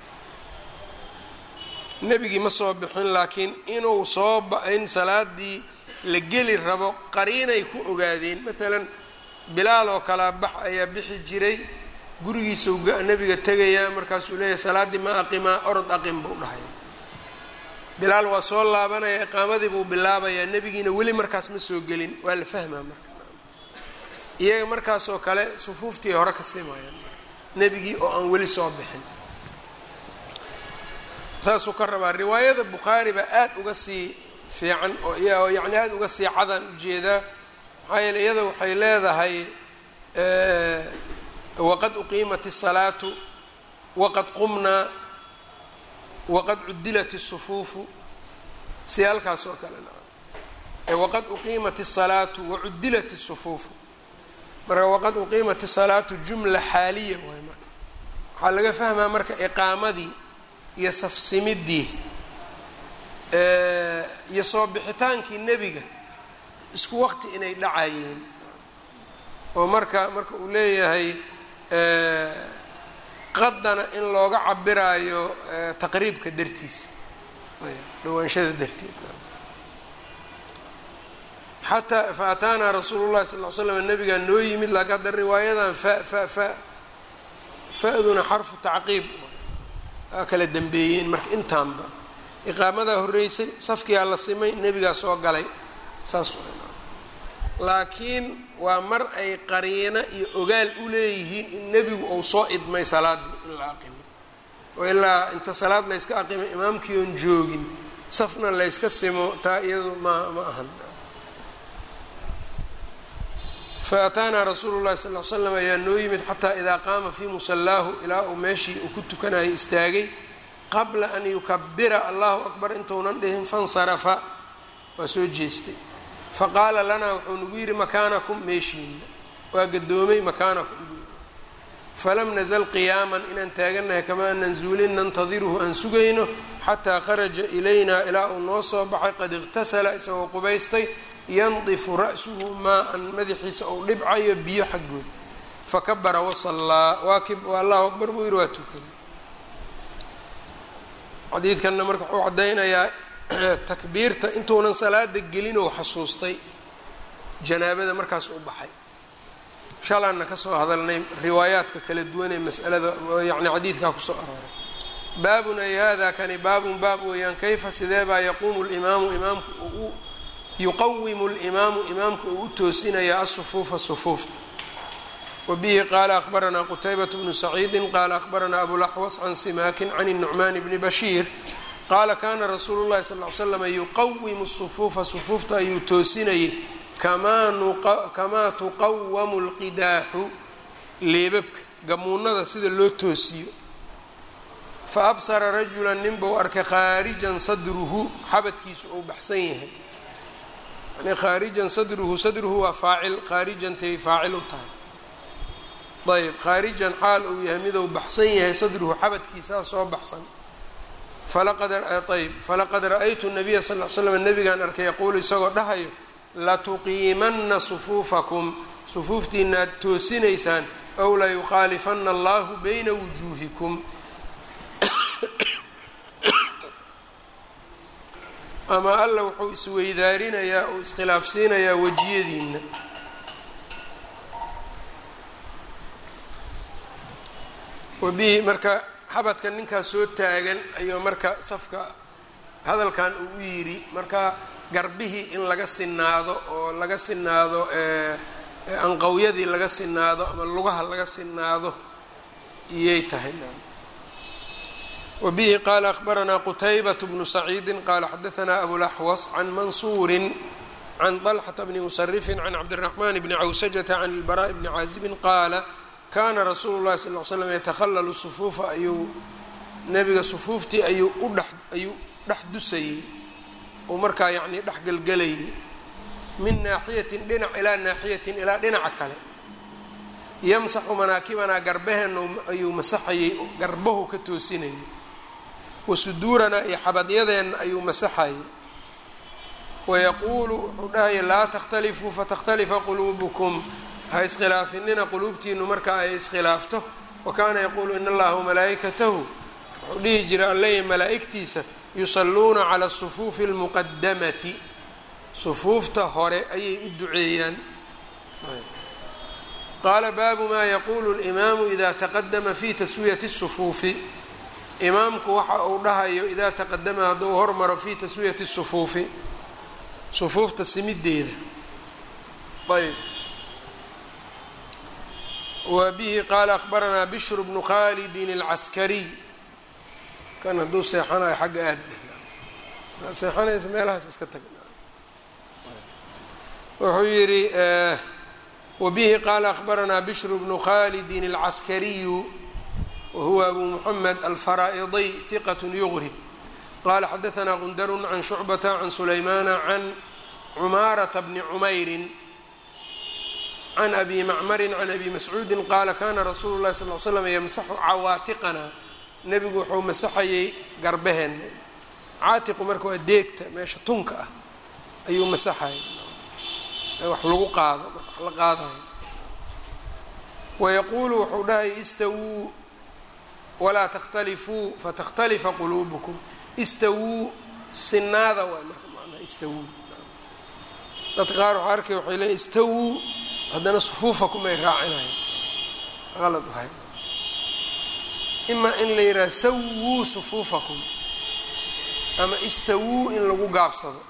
nebigii ma soo bixin laakiin inuu soo in salaadii la geli rabo qariinay ku ogaadeen maalan bilaal oo kalaa bax ayaa bixi jiray gurigiisau nebiga tegayaa markaasuu leeyahay salaaddii ma aqimaa orod aqim buu dhahay bilaal waa soo laabanaya iqaamadii buu bilaabayaa nebigiina weli markaas ma soo gelin waa la fahmaa marka iyaga markaasoo kale sufuuftii hore ka simayaan nebigii oo aan weli soo bixin saasuu ka rabaa riwaayada bukhaari baa aada uga sii fiican oo yacni aada uga sii cadaan ujeedaa maxaa yeele iyada waxay leedahay waqad uqiimat الsalaatu waqad qumnaa waqad cudilat الsufuufu si halkaas oo kale waqad uqiimat الsalaatu wacudilat الsufuufu marka waqad uqiimat الsalaatu jumla xaaliya waay marka waxaa laga fahmaa marka iqaamadii iyo safsimidii iyo soo bixitaankii nebiga isku waqti inay dhacayeen oo marka marka uu leeyahay qadana in looga cabiraayo taqriibka dartiisa dhawaanshada darteed xataa fa ataanaa rasuulu llahi sal l slam nabigaa noo yimid laakiin hadda riwaayadan fa fa fa fa-duna xarfu tacqiib aa kala dambeeyeen marka intaanba iqaamadaa horreysay safkiyaa la simay nebigaa soo galay saas laakiin waa mar ay qariino iyo ogaal u leeyihiin in nebigu uu soo idmay salaaddii in la aqimo oo ilaa inta salaad layska aqimo imaamkii oon joogin safna layska simo taa iyadu ma ma ahan faataanaa rasuulu llahi sal l slam ayaa noo yimid xataa idaa qaama fii musallaahu ilaa uu meeshii uu ku tukanayay istaagay qabla an yukabira allahu akbar intuunan dhihin fansarafa waa soo jeestay faqaala lanaa wuxuu nagu yidhi makaanakum meeshiina waa gadoomay makaanakum buu yidhi falam nazal qiyaaman inaan taagannahay kamaa nanzuulin nantadiruhu aan sugayno xataa kharaja ilaynaa ilaa uu noo soo baxay qad iqtasala isagoo qubaystay yandifu ra'suhu maa-an madaxiisa ou dhibcayo biyo xaggood fakabara wasallaa waakib allahu akbar buu yidhi waa tukaday xadiidkanna marka wuxuu caddaynayaa takbiirta intuunan salaada gelinoo xasuustay janaabada markaas u baxay shalaanna kasoo hadalnay riwaayaadka kala duwan ee masalada yacni xadiidkaa kusoo arooray baabun ay hada kani baabun baab weeyaan kayfa sidee baa yaquumu limaamu imaamku uu yuqawimu limaamu imaamka uu u toosinaya asufuufa sufuufta wabihi qaala akhbaranaa qutaybat bnu saciidi qaala akhbaranaa abulaxwas can simaakin can الnucmaan bni bashiir qaala kana rasuulu llahi sal ly slam yuqawimu sufuufa sufuufta ayuu toosinayay kamaa tuqawamu lqidaaxu leebabka gamuunada sida loo toosiyo fa absara rajula ninbuu arkay khaarijan sadruhu xabadkiisu uu baxsan yahay yani khaarijan sadruhu sadruhu waa faacil khaarijantay faacil u tahay ayb khaarijan xaal uu yahay miduu baxsan yahay sadruhu xabadkiisaa soo baxsan ayb falaqad ra-aytu nabiya sal l slam nabigaan arkay yaquulu isagoo dhahayo latuqiimanna sufuufakum sufuuftiinaad toosinaysaan ow layukhaalifana allahu bayna wujuuhikum ama alla wuxuu isweydaarinayaa uu iskhilaafsiinayaa wejiyadiina wabihi marka xabadka ninkaas soo taagan ayuu marka safka hadalkan uu u yidhi marka garbihii in laga sinaado oo laga sinaado anqawyadii laga sinaado ama lugaha laga sinaado iyay tahay wabihi qaala akhbaranaa qutaybat bnu saciidi qaala xadaanaa abulaxwas can mansuuri can طalxata bni musarifin can cabdiraxman bni cawsajata can ilbaraaءi bni caazibin qaala kaana rasuulu llahi sal l slam yatakhalalu sufuufa ayuu nebiga sufuuftii ayuu udhe ayuu dhex dusayey uu markaa yacnii dhex gelgelayay min naaxiyatin dhinac ilaa naaxiyatin ilaa dhinaca kale yamsaxu manaakibanaa garbaheenna ayuu masaxayey garbahu ka toosinayay wa suduuranaa iyo xabadyadeenna ayuu masaxayay wayaquulu wuxuu dhahaya laa takhtalifuu fatakhtalifa quluubukum ha iskhilaafinina quluubtiinu marka ay iskhilaafto wa kaana yaquulu in allaha wamalaa'ikatahu wuxuu dhihi jira alleya malaa'igtiisa yusalluuna cala asufuufi almuqadamati sufuufta hore ayay u duceeyaan qaala baabu maa yaquulu اlimaamu ida taqadama fi taswiyati الsufuufi imaamku waxa uu dhahayo idaa taqadama hadduu hormaro fi taswiyati الsufuufi sufuufta simideeda ayb wa bihi qaala akhbaranaa bishru bnu khalidin اlcaskariy kan hadduu seexanayo xagga aad seexanaysa meelahaas iska tag wuxuu yidhi wabihi qaala akhbaranaa bishru bnu khalidin اlcaskariyu wahuwa abu muxamed alfaraa'idiy hiqat yugrib qala xadaanaa gundaru can shucbata can sulaymana can cumaarata bni cumayrin can abi macmarin can abi mascuudi qaala kana rasuulu lahi sal l slam yamsaxu cawaatiqana nebigu wuxuu masaxayay garbaheena caatiqu marka waa deegta meesha tunka ah ayuu masaxayay wax lagu qaado marka wax la qaadayo wayaquulu wuxuu dhahay istawuu walaa takhtalifuu fatakhtalifa quluubukum istawuu sinaada waay marka manaa istawuu dadka qaar waxaa arkay waxay leeyiin istawuu haddana sufuufakum ay raacinayan qalad wahay imaa in la yidhaha sawuu sufuufakum ama istawuu in lagu gaabsado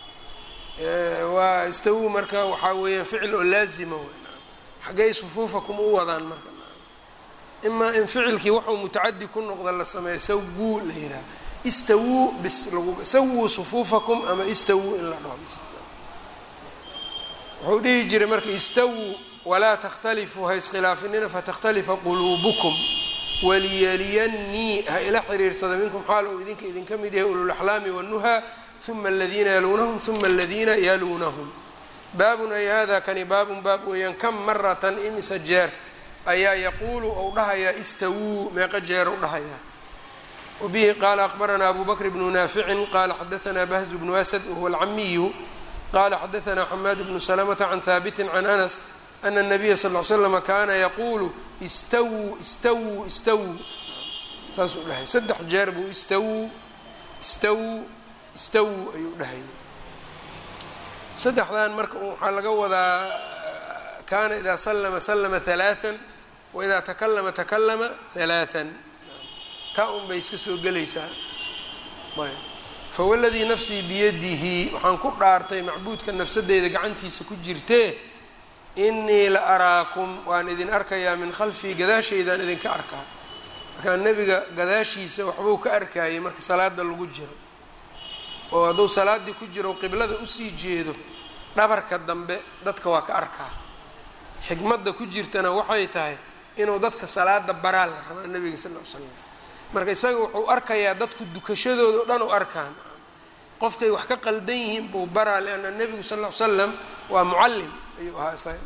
waa istawuu marka waxaa weeyaan ficil oo laazima wey xaggay sufuufakum u wadaan marka imaa in ficilkii waxuu mutacadi ku noqda la sameeyo sawuu la yidhaha istawuu bis lagu sawuu sufuufakum ama istawuu in la dhaho bis wuxuu dhihi jiray marka istawuu walaa takhtalifuu ha iskhilaafinina fatakhtalifa quluubukum waliyaliyannii ha ila xiriirsada minkum xaal uu idinka idinka mid yahay ululaxlaami wanuhaa uma aladiina yaluunahum uma aladiina yaluunahum baabun ay hada kani baabun baab weeyaan kam maratan imisa jeer ayaa yaquulu ou dhahayaa istawuu meeqa jeer u dhahayaa wabihi qaala aqbaranaa abu bakr bnu naaficin qaala xadaanaa bahzu bnu asad wahuwa alcamiyu qala xadaanaa xamaad bnu salamata can haabitin can anas ana الnabiya sal ly slama kaana yaquulu istawuu istawuu istawuu saasuu dhahay saddex jeer buu istawuu istawuu istawuu ayuu dhahayay saddexdan marka waxaa laga wadaa kaana idaa salama salama halaaan waidaa takalama takalama halaaan taa un bay iska soo gelaysaa ayb fawaladii nafsii biyadihi waxaan ku dhaartay macbuudka nafsadeyda gacantiisa ku jirtee inii la araakum waan idin arkayaa min khalfii gadaashaydaan idinka arkaa markaa nebiga gadaashiisa waxbuu ka arkayay marka salaada lagu jiro oo hadduu salaaddii ku jiro qiblada usii jeedo dhabarka dambe dadka waa ka arkaa xikmadda ku jirtana waxay tahay inuu dadka salaada baraa la rabaa nebiga sal l l slam marka isaga wuxuu arkayaa dadku dukashadooda o dhan u arkaan qofkay wax ka qaldan yihiin buu baraa lianna nebigu sal l l slam waa mucallim ayuu ahaa isaga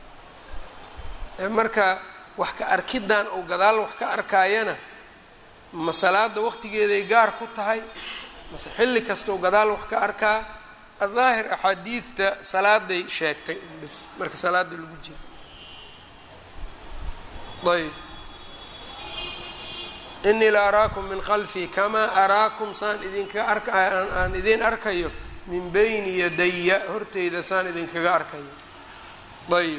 marka wax ka arkidan ou gadaal wax ka arkaayana ma salaada waqtigeeday gaar ku tahay mase xilli kastau gadaal wax ka arkaa adaahir axaadiidta salaaday sheegtay bis marka salaada lagu jiro ayb inii la araakum min khalfii kamaa araakum saan idinkaga arka aan idiin arkayo min bayni yadaya horteyda saan idinkaga arkayo ayb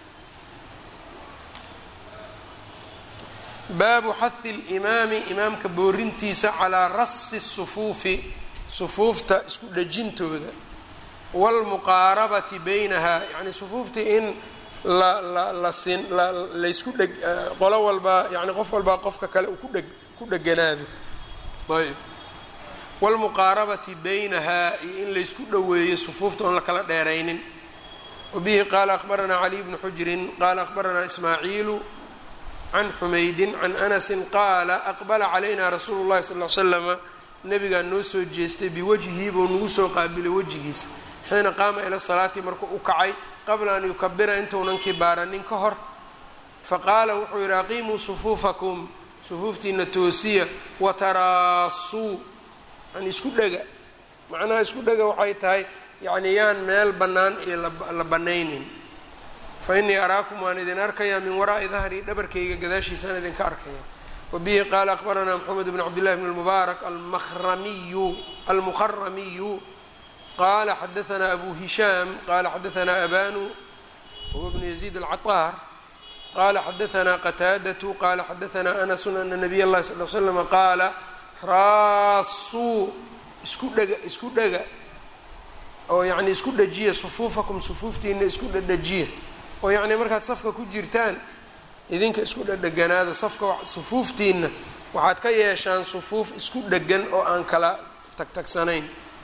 baabu xahi اlimaami imaamka boorintiisa calaa rasi sufuufi sufuufta isku dhejintooda wاlmuqaarabati baynaha yani sufuuftii in la la la sin la laysku dheg qolo walbaa yani qof walbaa qofka kale uu kudheg ku dheganaado ayb wاlmuqaarabati baynaha iyo in laysku dhoweeyo sufuufta oon la kala dheeraynin wabihi qaala akbaranaa caliy bnu xujrin qaala akbaranaa ismaaciilu can xumaydin can anasin qaala aqbala calayna rasuulu llahi sal l slama nabigaa noo soo jeestay biwajhii buu nagu soo qaabilay wejigiisa xiina qaama ila salaati markuu u kacay qabla an yukabira intuunan kibaaranin ka hor faqaala wuxuu yidhi aqiimuu sufuufakum sufuuftiina toosiya wataraasuu yani isku dhega macnaha isku dhega waxay tahay yani yaan meel bannaan iyo la bannaynin fa innii araakum waan idin arkayaa min waraa'i dahrii dhabarkayga gadaashiisaan idinka arkaya wabihi qaala akbaranaa moxamed bn cabdillahi bn lmubaarak almaramiyu almukharamiyu qala xadaanaa abu hishaam qala xadaanaa abanu huwa bnu yaziid alcaطaar qala xadaanaa qataadatu qala xadaanaa anasu ana nabiy اllahi sal l slama qaala raasuu isku dhega isku dhega oo yani isku dhajiya sufuufakum sufuuftiina isku dhadhajiya oo yacni markaad safka ku jirtaan idinka isku dhadheganaado safka sufuuftiina waxaad ka yeeshaan sufuuf isku dhegan oo aan kala tagtagsanayn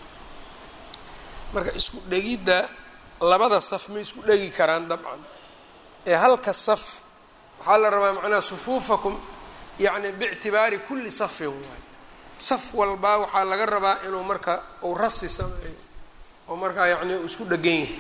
marka isku dhegidda labada saf ma isku dhegi karaan dabcan ee halka saf waxaa la rabaa macnaha sufuufakum yacni biictibaari kulli safin waay saf walbaa waxaa laga rabaa inuu marka uu rasi sameeyo oo markaa yacni uu isku dhegan yahay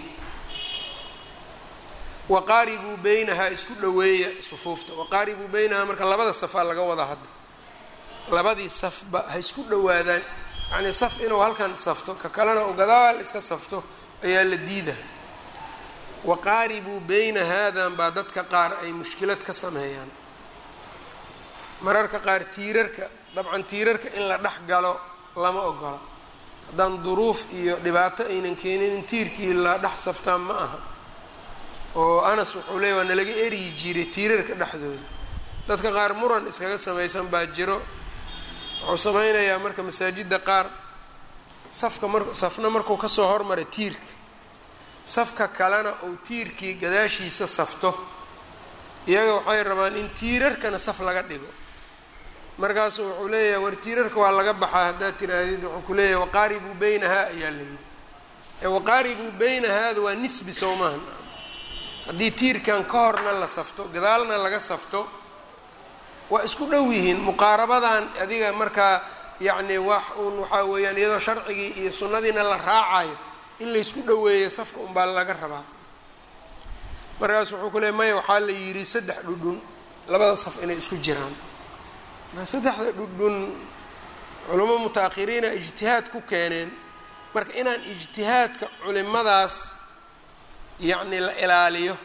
waqaaribuu beynahaa isku dhoweeya sufuufta waqaaribuu beynahaa marka labada safaa laga wadaa hadda labadii safba ha isku dhowaadaan yacnii saf inuu halkan safto ka kalena uu gadaal iska safto ayaa la diidaha waqaaribuu beyna haadan baa dadka qaar ay mushkilad ka sameeyaan mararka qaar tiirarka dabcan tiirarka in la dhex galo lama ogola haddaan duruuf iyo dhibaato aynan keenin in tiirkii la dhex saftaan ma aha oo anas wuxuu leeyay waa nalaga eryi jiray tiirarka dhexdooda dadka qaar muran iskaga samaysan baa jiro wuxuu sameynayaa marka masaajidda qaar safka mar safna markuu kasoo hormara tiirka safka kalena uu tiirkii gadaashiisa safto iyaga waxay rabaan in tiirarkana saf laga dhigo markaasu wuxuu leeyahay war tiirarka waa laga baxaa haddaad tiraahdid wuxuu ku leeyahay waqaaribuu beynahaa ayaa la yidhi ee waqaaribuu beynahaada waa nisbi sow maaha haddii tiirkan ka horna la safto gadaalna laga safto waa isku dhow yihiin muqaarabadan adiga markaa yacni wax uun waxaa weeyaan iyadoo sharcigii iyo sunnadiina la raacayo in laysku dhoweeyo safka unbaa laga rabaa markaas wuxuu ku leey maya waxaa la yidhi saddex dhudhun labada saf inay isku jiraan marka saddexda dhudhun culamo muta-akhiriina ijtihaad ku keeneen marka inaan ijtihaadka culimadaas yacni la ilaaliyo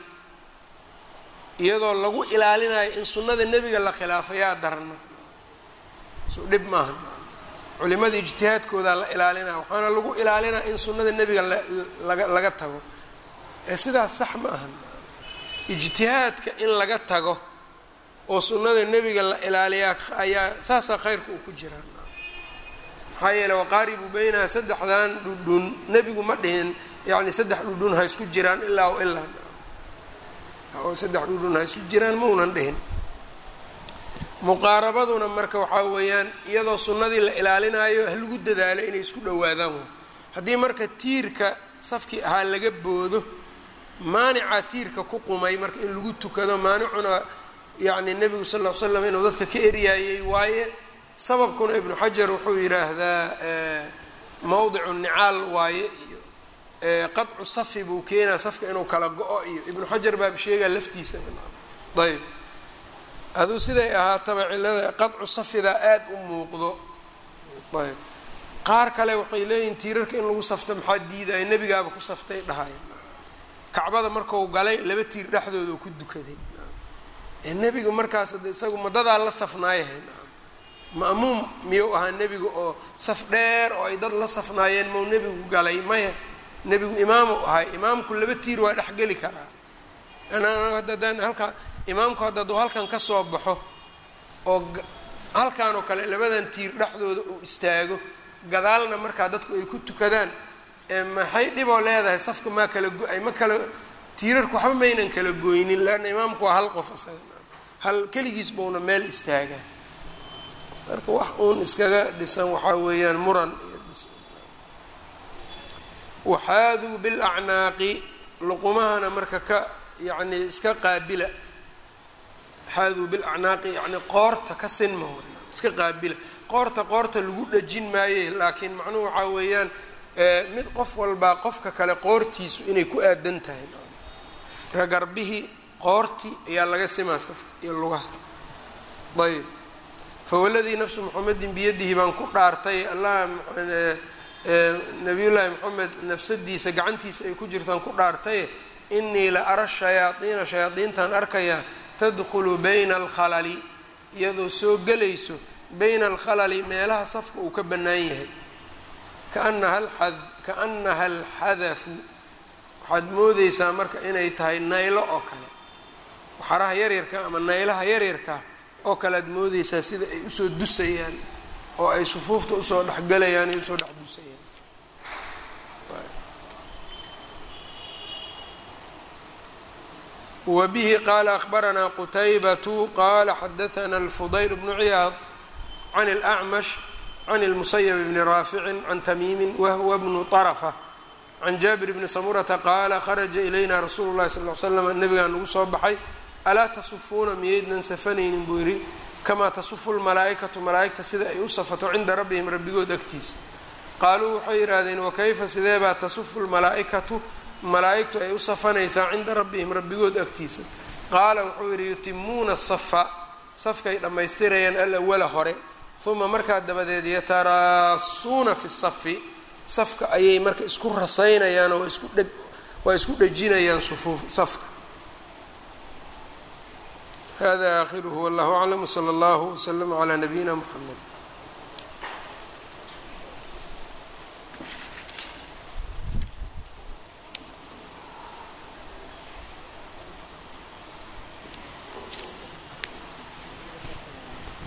iyadoo lagu ilaalinayo in sunnada nebiga la khilaafo yaa daran marka so dhib maaha culimada ijtihaadkoodaa la ilaalinaya waxaana lagu ilaalinaya in sunnada nebiga laga laga tago ee sidaas sax ma aha ijtihaadka in laga tago oo sunnada nebiga la ilaaliyaa ayaa saasaa khayrka uu ku jiraa maxaa yeele waqaaribu beynaha saddexdan dhudhun nebigu ma dhihin yacni saddex dhudhun ha isku jiraan ilaa o ilaa oo saddex dhudhun ha isku jiraan maunan dhihin muqaarabaduna marka waxaa weeyaan iyadoo sunnadii la ilaalinayo ha lagu dadaalo inay isku dhowaadaan way haddii marka tiirka safkii ahaa laga boodo maanica tiirka ku qumay marka in lagu tukado maanicuna yacni nebigu sal ll ly slam inuu dadka ka eryaayey waaye sababkuna ibnu xajar wuxuu yidhaahdaa mowdicu nicaal waaye iyo qadcu safi buu keenaa safka inuu kala go-o iyo ibnu xajar baaba sheegaa laftiisa ayb aduu siday ahaataba cilada qadcu safidaa aada u muuqdo ayb qaar kale waxay leeyihin tiirarka in lagu safto maxaa diidaya nebigaaba ku saftay dhahaya kacbada marku galay laba tiir dhexdooda ku dukaday nebigu markaas de isagu madadaa la safnaayahay ma'muum miyuu ahaa nebigu oo saf dheer oo ay dad la safnaayeen mau nebigu galay maya nebigu imaamu ahay imaamku laba tiir waa dhexgeli karaa haddadaan halkaa imaamku haddaduu halkan ka soo baxo oo halkan oo kale labadan tiir dhexdooda uu istaago gadaalna markaa dadku ay ku tukadaan maxay dhiboo leedahay safka maa kala go-ay ma kala tiirarku waxba maynan kala goynin leanna imaamku waa hal qof isaga hal keligiis bauna meel istaagaa marka wax uun iskaga dhisan waxaa weeyaan muran iyo dhis waxaaduu bilacnaaqi luqumahana marka ka yacni iska qaabila xaaduu bilacnaaqi yacni qoorta ka sinma iska qaabila qoorta qoorta lagu dhajin maaye laakiin macnuhu waxaa weeyaan mid qof walbaa qofka kale qoortiisu inay ku aadan tahay marka garbihii qoorti ayaa laga simaa safka iyo lugaha ayb fawaladii nafsu muxamedin biyadihi baan ku dhaartay allah nabiyullaahi moxamed nafsadiisa gacantiisa ay ku jirtaan ku dhaartaye inii la ara shayaadiina shayaadiintaan arkayaa tadkhulu bayna alkhalali iyadoo soo gelayso bayna alkhalali meelaha safka uu ka bannaan yahay kaanaha alxadafu waxaad moodeysaa marka inay tahay naylo oo kale waxaraha yaryarka ama naylaha yaryarka oo kale aad moodeysaa sida ay usoo dusayaan oo ay sufuufta usoo dhexgelayaan ay usoo dhex dusayaan wa bihi qaala akhbaranaa qutaybatu qaala xadaثana alfudayl bnu ciyaad can اlأcmash can اlmusayb bni raaficin can tamiimi wahwa bnu طarfa can jaabir bni samurata qaala kharaja ilayna rasuulu llahi sal l slam nabigaa nagu soo baxay alaa tasufuuna miyaydnan safanaynin buu yidhi kamaa tasufu lmalaa'ikatu malaa'igta sida ay u safato cinda rabbihim rabbigood agtiisa qaaluu waxay yidhaahdeen wakayfa sideebaa tasufu lmalaa'ikatu malaa'igtu ay u safanaysaa cinda rabbihim rabbigood agtiisa qaala wuxuu yidhi yutimuuna asafa safkay dhammaystirayaan alawala hore uma markaa dabadeed yataraasuuna fi safi safka ayay marka isku rasaynayaan oo isku dhe waa isku dhejinayaan sufuuf safka hada aakhiruhu wallahu aclam wsala allahu wslama calaa nabiyina muxamed